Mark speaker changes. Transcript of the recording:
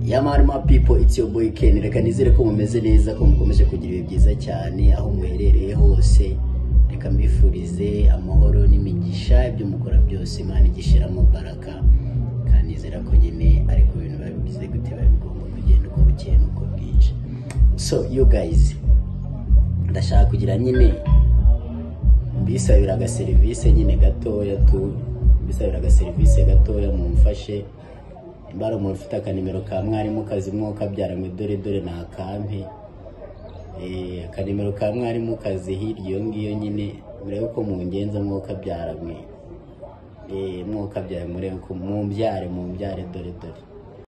Speaker 1: Yamarima people it's your boy Ken reka nizere ko mumeze neza ko mukomeje kugira ibihe byiza cyane aho muherereye hose reka mbifurize amahoro n'imigisha ibyo mukora byose Imana igishiramo baraka kandi nizera ko nyine ariko ibintu babigize gute babigomba kugenda uko bukeye n'uko bwije so you guys ndashaka kugira nyine mbisabira agaserivisi nyine gatoya tu mbisabira agaserivisi gatoya mumfashe imbara umuntu ufite akanimero ka mwarimu kazi kabyara ngo dore dore ni akampe Eh, akanimero ka mwarimu kazi hirya iyo ngiyo nyine murebe ko mungenza mwokabyara mwe Eh, mwokabyara murebe ko mumbyare mumbyare dore dore